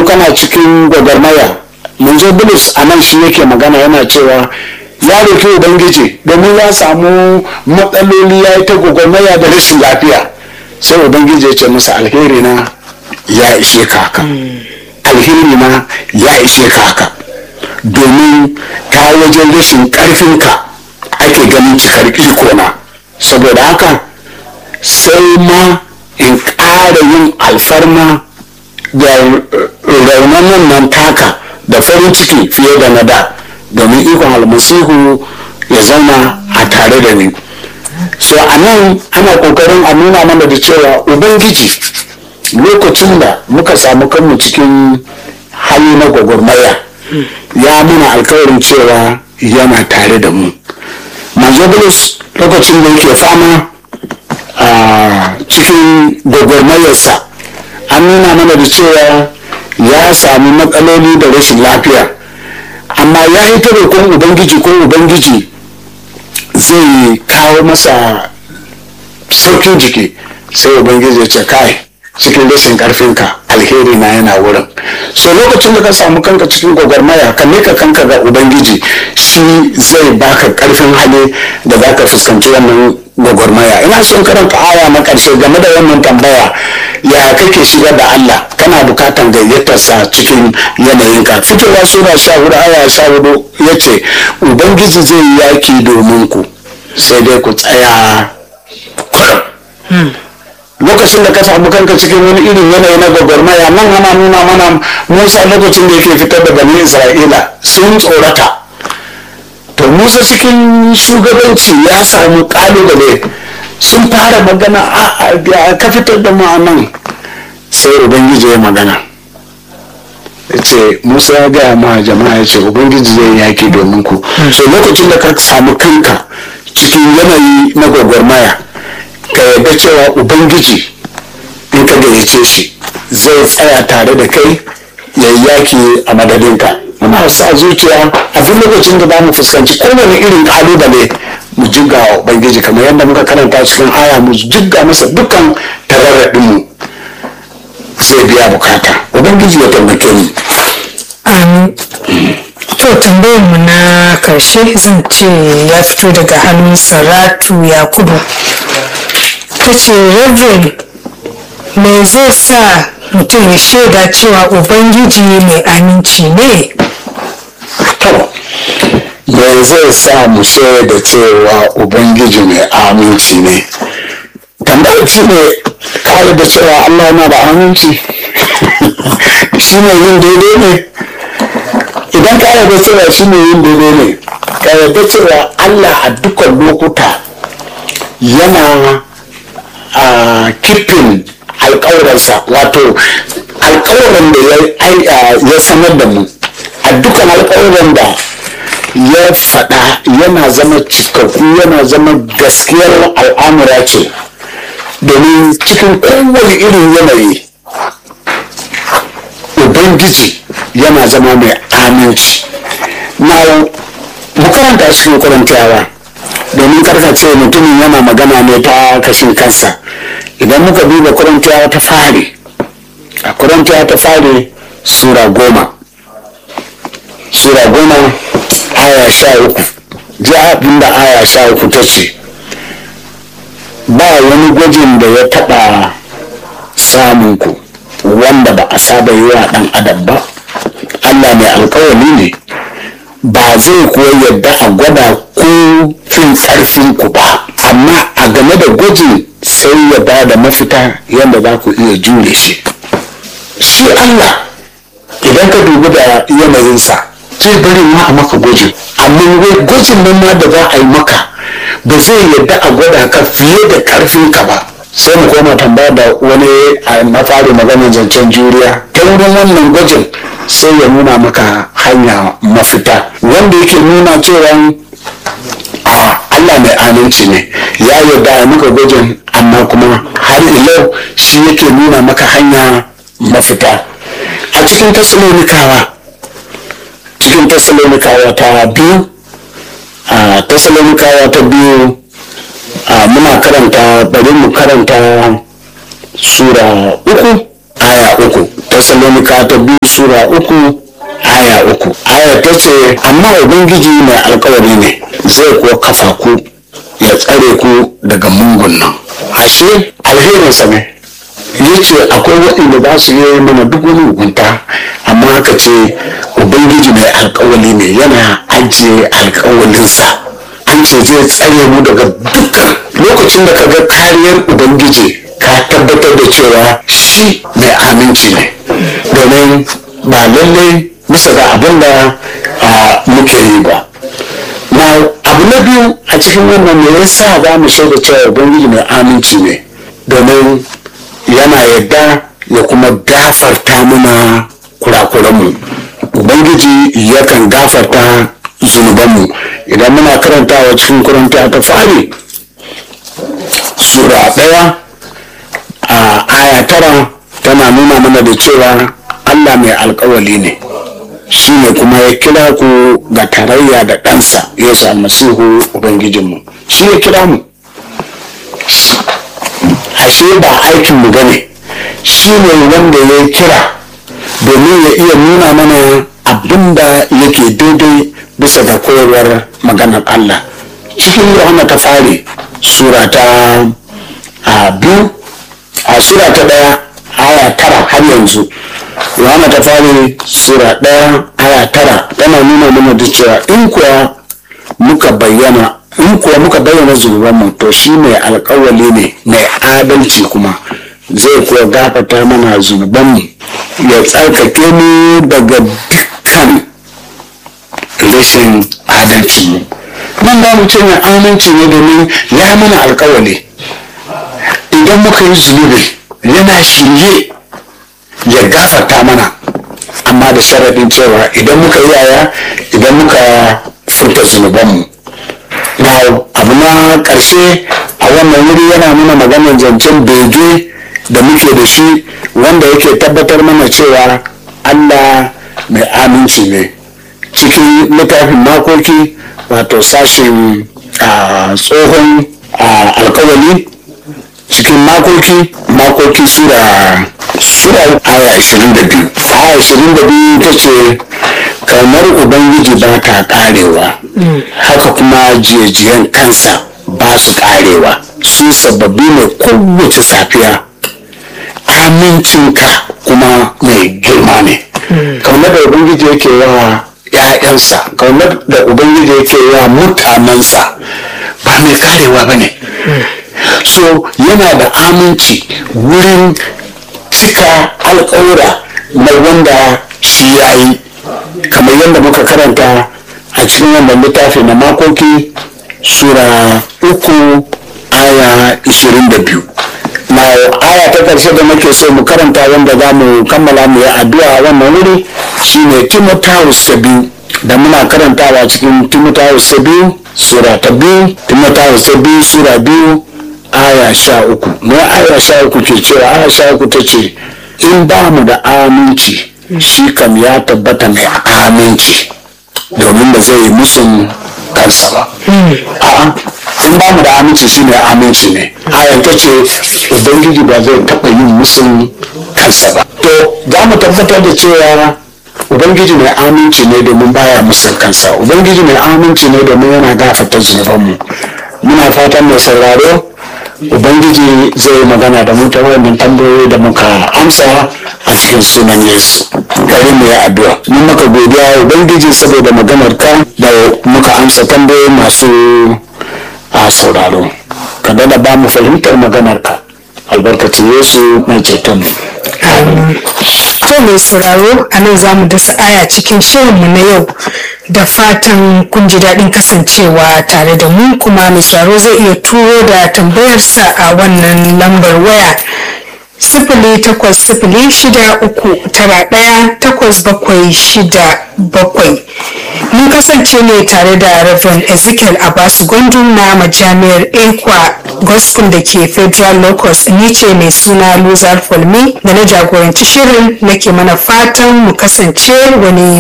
kana cikin gwagwarmaya manzo bulus a nan shi yake magana yana cewa ya roki ubangiji domin ya samu matsaloli ya yi ta gwagwarmaya da rashin lafiya sai ubangiji ya ce masa alheri na ya ishe ka haka alheri na ya ishe ka haka domin ta wajen rashin karfinka ake ganin cikar iko na saboda haka sai ma in ƙara yin alfarma da raunanan nan taka da farin ciki fiye da na da domin ikon almasihu ya zauna a tare da ni so a nan ana kokarin a nuna mana da cewa ubangiji lokacin da muka samu kanmu cikin hali na gwagwarmaya ya muna alkawarin cewa yana tare da mu manzo bulus lokacin da yake fama a cikin gwagwarmayarsa an nuna mana da cewa ya sami matsaloli da rashin lafiya amma ya yi ta roƙon ubangiji ko ubangiji zai kawo masa saukin jiki sai ubangiji ya ce kai cikin rashin karfinka alheri na yana wurin so lokacin da ka samu kanka cikin gwagwarmaya ka mika kanka ga ubangiji shi zai baka karfin hali da za ka fuskanci wannan gwagwarmaya ina son karanta aya na karshe game da wannan tambaya ya kake shiga da allah kana bukatan gayyatarsa cikin yanayinka fitowa sura sha hudu aya sha hudu ya ce ubangiji zai yi yaki domin ku sai dai ku tsaya lokacin da ka samu kanka cikin wani irin yanayi na gwagwarmaya nan ana nuna mana musa lokacin da yake fitar da bani isra'ila sun tsorata to musa cikin shugabanci ya samu kalubale sun fara magana a ka fitar da nan sai ubangiji ya magana ya ce musa ya gaya ma jama'a ya ce ubangiji zai yaki domin ku so lokacin da ka samu kanka cikin yanayi na gwagwarmaya ka yarda cewa ubangiji in ka gayyace shi zai tsaya tare da kai ya yaki a madadinka muna sa zuciya a duk lokacin da za mu fuskanci kowane irin kalubale mu jigga wa ubangiji kamar yadda muka karanta cikin aya mu jigga masa dukkan tararraɗinmu zai biya bukata ubangiji ya taimake mu Amin. To tambayar mu na karshe zan ce ya fito daga hannun Saratu Yakubu. Ta ce Reverend me zai sa mutum ya shaida cewa Ubangiji mai aminci ne? to me zai sa mu shaida cewa ubangiji mai aminci ne tambayar shi ne kare da cewa allah yana da aminci shi ne yin daidai ne idan ka yarda cewa shi ne yin daidai ne ka yarda cewa allah a dukkan lokuta yana a kifin alkawarinsa wato alkawarin da ya sanar da mu a dukkan alkawarin da ya faɗa yana zama cikakku yana zama gaskiyar al'amura ce domin cikin kowane irin yanayi ubangiji yana zama mai aminci na makaranta cikin kurantawa domin karkace mutumin yana magana ne ta kashin kansa idan muka duba kurantawa ta fari a kurantawa ta fari sura goma sura goma aya sha uku ji abin da aya sha uku ta ce ba wani gwajin da ya taɓa samun ku wanda ba a saba yi wa ɗan adam ba allah mai alkawari ne ba zai kuwa yadda a gwada ko fin ƙarfin ku ba amma a game da gwajin sai ya ba da mafita yadda za ku iya jure shi shi allah idan ka dubi da yanayinsa zai bari ma a maka gwajin amma gwajin nan ma da za a yi maka ba zai yadda a gwada ka fiye da karfin ka ba sai mu koma tambaya da wani a na fari maganin zancen juriya ta wurin wannan gwajin sai ya nuna maka hanya mafita wanda yake nuna cewa a Allah mai aminci ne ya yarda ya maka gwajin amma kuma har ilau shi yake nuna maka hanya mafita a cikin tasalonikawa cikin tasalonikawa ta biyu a tasalonikawa ta biyu a muna karanta bari mu karanta sura uku aya uku Tessalonika ta biyu sura uku aya uku aya ta ce amma ubangiji mai alkawari ne zai kuwa kafa ku ya tsare ku daga mungun nan ashe alherinsa ne ya ce akwai waɗanda za su yi mana duk wani hukunta amma aka ce ubangiji mai alkawali ne yana ajiye alkawalinsa an ce zai tsare mu daga dukkan lokacin da ka ga kariyar ubangiji ka tabbatar da cewa shi mai aminci ne domin ba lallai bisa ga abin da muke yi ba na abu na biyu a cikin wannan me yasa za mu shaida cewa ubangiji mai aminci ne domin yana yadda ya kuma gafarta mana kurakuranmu ubangiji yakan gafarta zunubanmu idan muna karantawa cikin kuranta ta fari sura ɗaya a aya tara tana nuna mana da cewa allah mai alkawali ne shi ne kuma ya kira ku ga tarayya da ɗansa yesu almasihu ubangijinmu shi ya kira mu ashe ba aikinmu ba ne shi ne wanda ya kira domin ya iya nuna mana abin da yake daidai bisa ga koyarwar maganar Allah cikin yohana ta fari sura ta biyu a sura ta daya aya tara har yanzu yohana ta fari sura daya aya tara tana nuna mana da cewa in kuwa muka bayyana in kuwa muka bayyana zunubanmu to shi mai alkawali ne mai adalci kuma zai kuwa gafata mana zunubanmu ya tsarkake mu daga dukkan rashin adalci mu nan ba mu ce mai aminci ne domin ya mana alkawali idan muka yi zunubi yana shirye ya gafata mana amma da sharaɗin cewa idan muka yi yaya idan muka furta zunubanmu na abu na ƙarshe a wannan wuri yana nuna maganar zancen bege da muke da shi wanda yake tabbatar mana cewa allah mai aminci ne cikin littafin makoki wato sashen tsohon alkawali cikin makoki makoki sura sura aya 22 aya 22 ta ce kamar ubangiji ba ta karewa haka kuma jiyajiyan kansa ba su karewa su sababbi ne kowace safiya amincinka kuma mai girma ne kamar da ubangiji yake wa ‘ya'yansa kamar da ubangiji yake wa mutanensa ba mai karewa ba ne so yana da aminci wurin cika alkawura na wanda shi ya yi kamar yadda muka karanta a cikin wannan littafi na makoki sura uku aya 22 na aya ta ƙarshe da muke so mu karanta wanda za mu kammala mu yi addu'a wannan wuri shine timotheus ta biyu da muna karantawa cikin timotheus ta biyu sura ta biyu timotheus ta biyu sura biyu aya sha uku ne aya sha uku ke cewa aya sha uku ta ce in ba mu da aminci shi kam ya tabbata mai aminci domin ba zai yi musun kansa ba a'a in ba mu da aminci shi ne aminci ne ayan ta ce ubangiji ba zai taɓa yin musun kansa ba to za mu tabbatar da cewa ubangiji mai aminci ne domin baya musun kansa ubangiji mai aminci ne domin yana gafarta zunubanmu muna fatan mai sauraro ubangiji zai magana da mu ta wannan tambayoyi da muka amsa a cikin sunan yesu gari mu ya addu'a mun maka godiya ubangiji saboda maganar ka da muka amsa tambayoyi masu a sauraro ka dada ba mu fahimtar maganar ka albarkacin yesu mai ceton To mai sauraro a nan za mu dasa aya cikin shirinmu na yau da fatan kun ji daɗin kasancewa tare da mu kuma mai sauraro zai iya turo da tambayarsa a wannan lambar waya sifili takwas sifili shida uku tara ɗaya takwas bakwai shida bakwai mun kasance ne tare da Reverend Ezekiel Abbas Gwandu na majami'ar Ekwa Gospel da ke Federal Locus ni ce mai suna Luzar Fulmi da na jagoranci shirin nake mana fatan mu kasance wani